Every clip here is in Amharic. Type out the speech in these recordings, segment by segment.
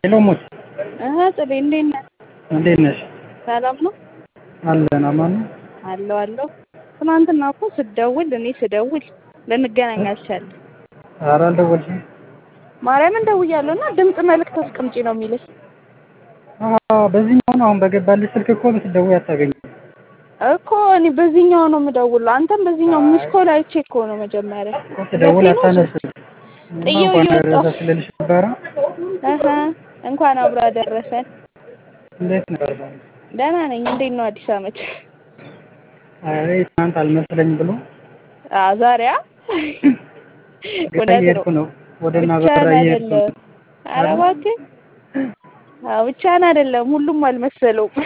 ሄሎ ሙት እህ ጽቤ እንዴት ነህ? እንዴት ነሽ? ሰላም ነው አለን አማን ነው። አለሁ አለሁ። ትናንትና እኮ ስትደውል እኔ ስደውል ልንገናኝ አልቻልንም። ኧረ አልደወልሽም? ማርያምን ደውያለሁ እና ድምፅ መልዕክት አስቀምጪ ነው የሚልሽ። አዎ በዚህኛው ነው አሁን በገባልሽ ስልክ እኮ ብትደውይ አታገኝም። እኮ እኔ በዚህኛው ነው የምደውለው። አንተም በዚህኛው ሚስኮል አይቼ እኮ ነው መጀመሪያ እኮ ስደውል አታነሺም። ጥዬው እንኳን እየወጣሁ ደረሰሽ ልልሽ ነበረ። እህ እንኳን አብሮ አደረሰን። እንዴት ነበር? ደህና ነኝ። እንዴት ነው አዲስ ዓመት? አይ ትናንት አልመስለኝ ብሎ አዎ ዛሬ አ እውነት እየሄድኩ ነው ነው ወደ እና ብቻህን በራ እየሄድኩ ነው። አይደለም። ኧረ እባክህ አዎ ብቻህን አይደለም፣ ሁሉም አልመሰለውም።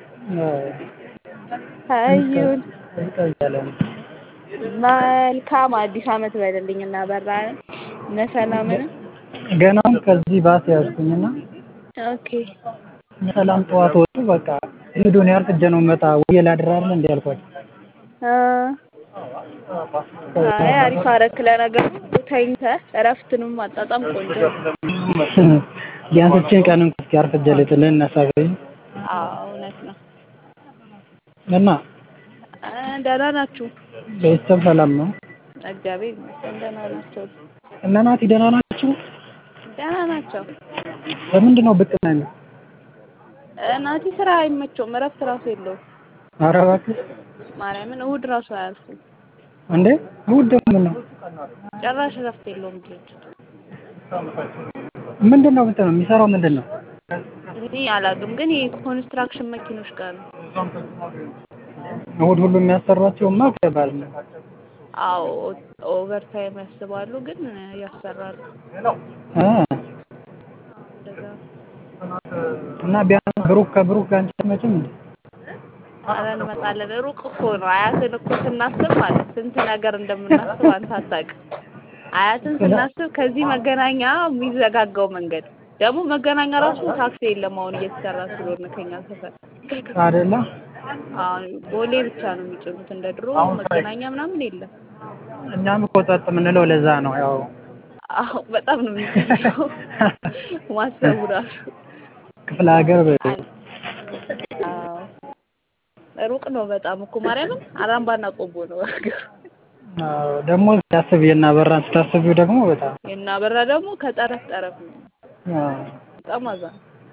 አዩን እያለ ነው። መልካም አዲስ ዓመት በልልኝ እና በራን እነ ሰላምን ገናም ከዚህ ባስ ያዝኩኝና ኦኬ ሰላም ጠዋት ወጡ። በቃ ሂዱን ያርፍጀ ነው መጣ ወይ ላድራለ እንዴ አልኳቸው። አ አይ አሪፍ አደረክ። ለነገሩ ተኝተህ እረፍትንም ማጣጣም ቆንጆ ነው። ቢያንስ እችን ቀን እንኳን እስኪ አርፍጀ ልጥልህ እናሳበኝ አዎ እውነት ነው። እና አ ደህና ናችሁ? ቤተሰብ ሰላም ነው? እግዚአብሔር ይመስገን ደህና ናቸው። እነ ናቲ ደህና ናችሁ? ደህና ናቸው። በምንድን ነው ብቅ ነው? እ ናቲ ስራ አይመቸውም፣ እረፍት ራሱ የለውም። ኧረ እባክህ ማርያምን እሑድ ራሱ አያልፍም። እንዴ እሑድ ደግሞ ነው ጭራሽ እረፍት የለውም ድርጅቱ። ምንድን ነው ብትለው የሚሰራው ምንድን ነው? እኔ አላውቅም፣ ግን የኮንስትራክሽን መኪኖች ጋር ነው። እሑድ ሁሉ የሚያሰሯቸውማ ከባድ ነው። አዎ ኦቨር ታይም ያስባሉ፣ ግን ያሰራሉ። እ እንደዛ ነው። እና ቢያንስ ብሩክ ከብሩክ ጋር አንቺ አትመጭም እንዴ? ኧረ እንመጣለን። ሩቅ እኮ ነው። አያትን እኮ ስናስብ ማለት ስንት ነገር እንደምናስብ አንተ አታውቅም። አያትን ስናስብ ከዚህ መገናኛ የሚዘጋጋው መንገድ ደግሞ መገናኛ ራሱ ታክሲ የለም አሁን እየተሰራ ስለሆነ ከኛ ሰፈር አይደለ? አሁን ቦሌ ብቻ ነው የሚጭኑት። እንደ ድሮ መገናኛ ምናምን የለም። እኛም እኮ ጸጥ የምንለው ለዛ ነው። ያው አዎ በጣም ነው የሚገርመው ማሰቡ ራሱ። ክፍለ ሀገር አዎ ሩቅ ነው በጣም እኮ ማርያምን አራምባና ቆቦ ነው ሀገሩ። አዎ ደግሞ ሲያስብ የና በራን ስታስቢው ደግሞ በጣም የና በራ ደግሞ ከጠረፍ ጠረፍ ነው። አዎ። በጣም አዛ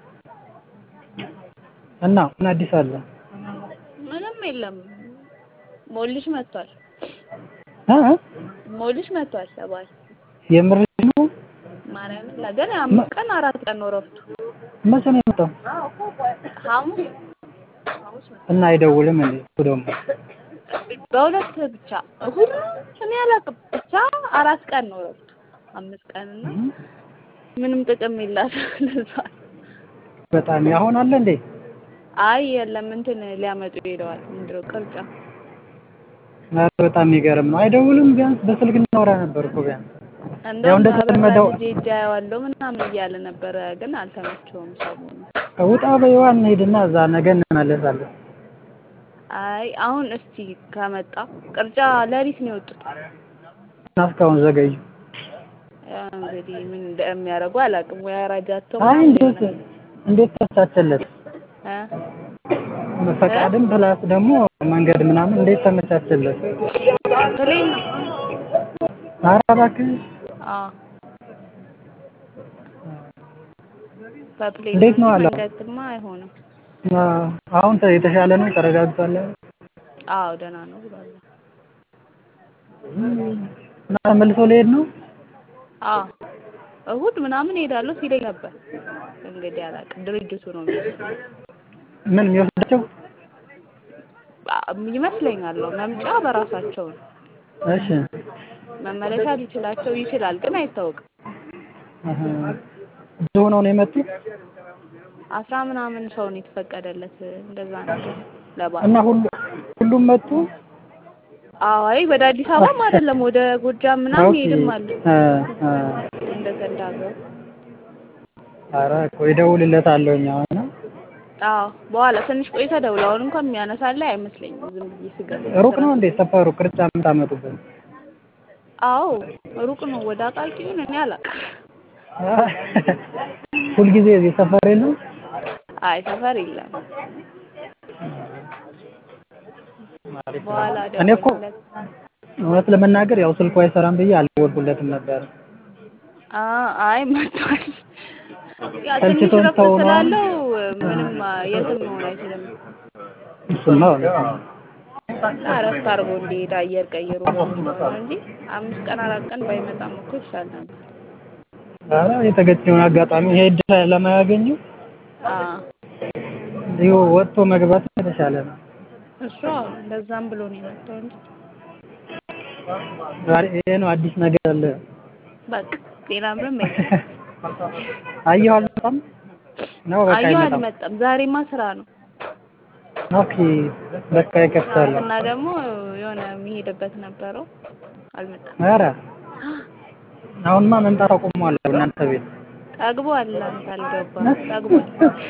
እና ምን አዲስ አለ? ምንም የለም። ሞልሽ መጥቷል። እ እ ሞልሽ መጥቷል ተባለ። የምር ነው? ማርያምን ለገና አምስት ቀን አራት ቀን ነው እረፍቱ። መቼ ነው የመጣው? ሐሙስ ሐሙስ መጣ። እና አይደውልም እንዴ? እሱ ደግሞ በሁለት ብቻ እሑድ ነው እኔ አላውቅም። ብቻ አራት ቀን ነው እረፍቱ። አምስት ቀን እና ምንም ጥቅም የላትም ለዛ ነው። በጣም ያሁን አለ እንዴ? አይ የለም እንትን ሊያመጡ ሄደዋል። ምንድን ነው ቅርጫ ኧረ በጣም የሚገርም ነው። አይደውልም። ቢያንስ በስልክ እናወራ ነበር እኮ ቢያንስ ያው እንደውም እንደተለመደው አበራ ልጄ እጃ ያዋለው ምናምን እያለ ነበረ፣ ግን አልተመቸውም ሰሞኑን። ውጣ በይዋ እንሂድና እዛ ነገ እንመለሳለን። አይ አሁን እስቲ ከመጣ ቅርጫ ለሊት ነው የወጡት። እና እስካሁን ዘገዩ። ያው እንግዲህ ምን እንደሚያደርጉ አላውቅም። ወይ አራጃቸው አይ ምናምን እንዴት ይሆናል እንዴት ተመቻቸለት? እ ፈቃድም ፕላስ ደግሞ መንገድ ምናምን እንዴት ተመቻቸለት? ፕሌን ነው። ኧረ እባክህ አዎ በፕሌን እንዴት ነው እንጂ አለው? መንገድማ አይሆንም። አዎ፣ አሁን ተ- የተሻለ ነው ተረጋግቷል። አዎ ደህና ነው ብሏል። እና ተመልሶ ሊሄድ ነው። አዎ እሑድ ምናምን እሄዳለሁ ሲለኝ ነበር። እንግዲህ አላውቅም፣ ድርጅቱ ነው የሚወስነው ምን የሚወስዳቸው? አ- ይመስለኛል። ነው መምጫ በራሳቸው ነው። እሺ መመለሻ ሊችላቸው ይችላል፣ ግን አይታወቅም። አሀ። ብዙ ሆነው ነው የመጡት አስራ ምናምን ሰው ነው የተፈቀደለት እንደዛ ነገር ለበዓል። እና ሁሉ ሁሉም መጡ። አዎ አይ ወደ አዲስ አበባም አይደለም ወደ ጎጃም ምናምን ኦኬ። ይሄድም አለ እ እ እንደ ተንዳገሩ። ኧረ እኮ እደውልለታለሁኝ አሁን አዎ በኋላ ትንሽ ቆይተ ደውል። አሁን እንኳን የሚያነሳልህ አይመስለኝም። ዝም ብዬ ስገባ ሩቅ ነው እንዴ ሰፈሩ? ቅርጫ የምታመጡበት? አዎ ሩቅ ነው። ወደ አቃቂ ይሁን እኔ አላውቅም። ሁልጊዜ እዚህ ሰፈር የለም? አይ ሰፈር የለም። አሪፍ ነው። በኋላ እኔ እኮ ደውልለት። እውነት ለመናገር ያው ስልኩ አይሰራም ብዬ አልደወልኩለትም ነበር። አ አይ መጥቷል። ያ ትንሽ ሰልችቶን ረፍት ተው ነው። ስላለው ምንም የትም መሆን አይችልም። እሱማ እውነት ነው። እና እረፍት አድርጎ እንዲሄድ አየር ቀይሮ ነው እንጂ አምስት ቀን አራት ቀን ባይመጣም እኮ ይሻል ነበር። ኧረ የተገኘውን አጋጣሚ ይሄ እድል ለማያገኙ አ ይኸው ወጥቶ መግባት የተሻለ ነው። እሱ አዎ እንደዛም ብሎ ነው የመጣው እንጂ ዛሬ ይሄ ነው አዲስ ነገር አለ። በቃ ሌላ ምንም የለም። አየሁ አልመጣም ነው በቃ አየሁ አይመጣም። አልመጣም። ዛሬማ ስራ ነው ኦኬ በቃ ይከፍታል። እና ደግሞ የሆነ የሚሄድበት ነበረው አልመጣም። ኧረ አሁንማ መምጣት አቁሟል እናንተ ቤት። ጠግቧል። አንተ አልገባም። ጠግቧል።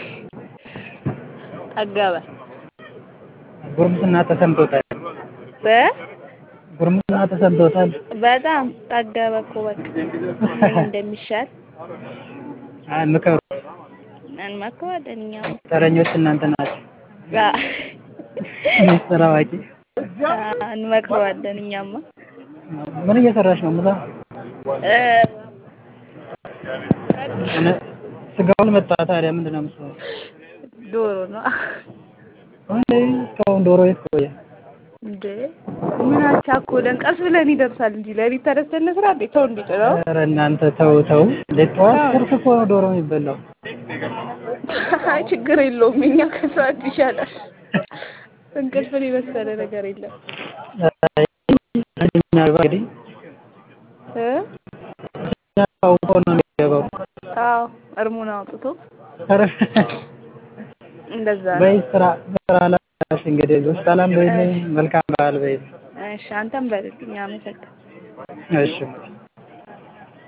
ጠገበ ጉርምስና ተሰምቶታል። በ ጉርምስና ተሰምቶታል። በጣም ጠገበ እኮ በቃ ምን እንደሚሻል አይ ምከሩ። እንመክረዋለን እኛም ተረኞች እናንተ ናቸው። አ ሚስጥር አዋቂ። አ እንመክረዋለን እኛማ ምን እየሰራሽ ነው? ምሳ እ እነ- ስጋውን መጣ። ታዲያ ምንድን ነው የምትሰራው? ዶሮ ነው እንዴ እስካሁን ዶሮ የት ቆየ? እንዴ ምን አቻኮለን? ቀስ ብለን ይደርሳል እንጂ ለሊት ተነስተን እንስራ እንዴ? ተው እንዴ ነው ኧረ እናንተ ተው ተው። እንዴ ጠዋት ቁርስ እኮ ነው ዶሮ የሚበላው። አይ ችግር የለውም እኛ ከሰዓት ይሻላል። እንቅልፍን የመሰለ ነገር የለም አይ፣ እኛ እንግዲህ እ እኛ አውቆ ነው የሚገባው። አዎ እርሙን አውጥቶ ኧረ እንደዛ ነው። በይ ስራ ስራ ላይ ነሽ እንግዲህ ሰላም በይልኝ። መልካም በዓል በይልኝ። እሺ አንተም በልልኝ። አመሰግናለሁ። እሺ